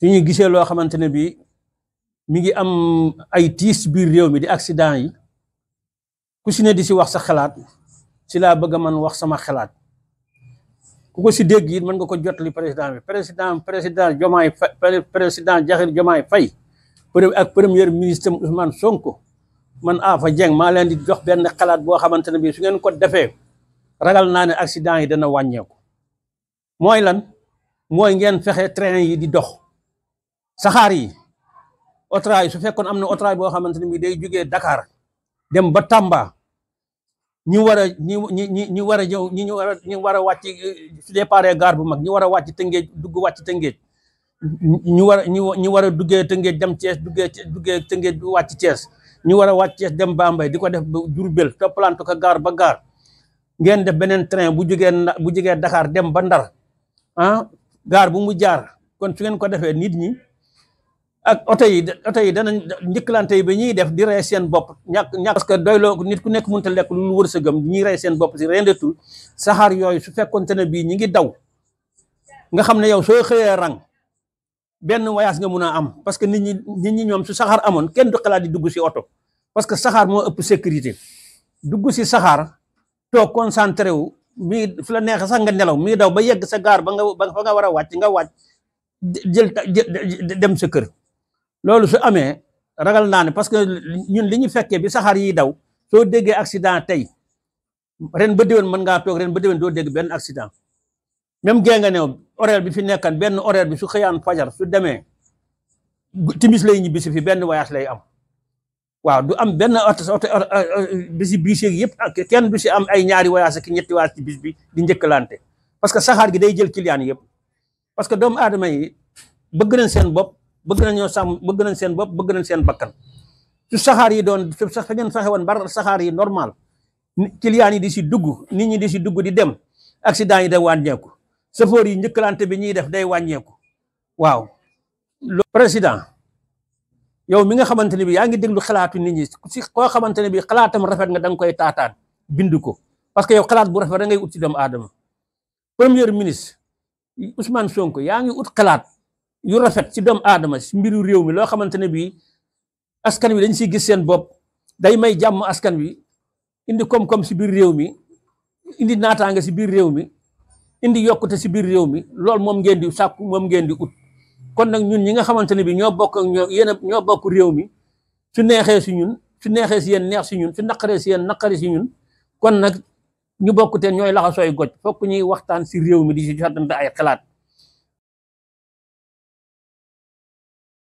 su ñu gisee loo xamante ne bii mi ngi am ay tiis biir réew mi di accident yi ku si ne di si wax sa xalaat si laa bëgg a man wax sama xalaat ku ko si dégg it mën nga ko jotali président bi président président Diomaye Faye président Diakhar Diomaye Faye ak premier ministre Ousmane Sonko man Afa Dieng maa leen di jox benn xalaat boo xamante ne bii su ngeen ko defee ragal naa ne accident yi dana wàññeeku mooy lan mooy ngeen fexe train yi di dox saxaar yi otraay su fekkoon am na otraay boo xamante ne bii day jógee Dakar dem ba Tamba ñi war a ñi ñi ñi war a ñëw ñi ñu war a ñi war a wàcc su départ gaar bu mag ñi war a wàcc Tëngéej dugg wàcc Tëngéej ñu war a ñu war a duggee Tëngéej dem Thiès duggee duggee Tëngéej wàcc Thiès ñu war a wàcc Thiès dem Bambey di ko def ba Diourbel toppalante ko gaar ba gaar ngeen def beneen train bu jógee bu jógee Dakar dem ba Ndar ah gaar bu mu jaar kon su ngeen ko defee nit ñi ak oto yi oto yi danañ njëkkalante yi ba ñuy def di rey seen bopp ñàkk ñàkk parce que doyloo nit ku nekk mënut a lekk lu wërsëgam ñuy rey seen bopp si rien de tout saxaar yooyu su fekkonte ne bii ñi ngi daw nga xam ne yow soo xëyee rang benn voyage nga mun a am parce que nit ñi nit ñi ñoom su saxaar amoon kenn du xalaat di dugg si oto parce que saxaar moo ëpp sécurité dugg si saxaar toog concentré wu mii fu la neexee sax nga nelaw mii daw ba yegg sa gaar ba nga ba fa nga war a wàcc nga wàcc jël dem sa kër loolu su amee ragal naa ne parce que ñun li ñu fekkee bi saxaar yi daw soo déggee accident tey ren ba déwén mën ngaa toog ren ba déwén doo dégg benn accident même gée nga new horaire bi fi nekkan benn horaire bi su xëyaan fajar su demee timis lay ñibbi si fi benn voyage lay am waaw du am benn oto oto bisi biis yeeg yëpp kenn du si am ay ñaari voyage ak ñetti voyage ci bis bi di njëkkalante parce que saxaar gi day jël client yëpp parce que doomu aadama yi bëgg nañ seen bopp bëgg nañoo sàmm bëgg nañ seen bopp bëgg nañ seen bakkan su saxaar yi doon su sax fa ngeen fexe woon bar saxaar yi normal client yi di si dugg nit ñi di si dugg di dem accident yi day wàññeeku chauffeur yi njëkkalante bi ñuy def day wàññeeku waaw président yow mi nga xamante ne bi yaa ngi déglu xalaatu nit ñi si koo xamante ne bi xalaatam rafet nga da nga koy taataan bind ko parce que yow xalaat bu rafet da ngay ut si doomu aadama premier ministre Ousmane Sonko yaa ngi ut xalaat yu rafet ci doomu aadama si mbiru réew mi loo xamante ne bii askan wi dañ siy gis seen bopp day may jàmm askan wi indi koom-koom si biir réew mi indi naataanga si biir réew mi indi yokkute si biir réew mi loolu moom ngeen di sàkku moom ngeen di ut kon nag ñun ñi nga xamante ne bii ñoo bokk ak ñoo yéen ñoo bokk réew mi su neexee si ñun su neexee si yéen neex si ñun su naqaree si yéen naqari si ñun kon nag ñu bokkute ñooy laxa sooy goj fokk ñuy waxtaan si réew mi di si jotante ay xalaat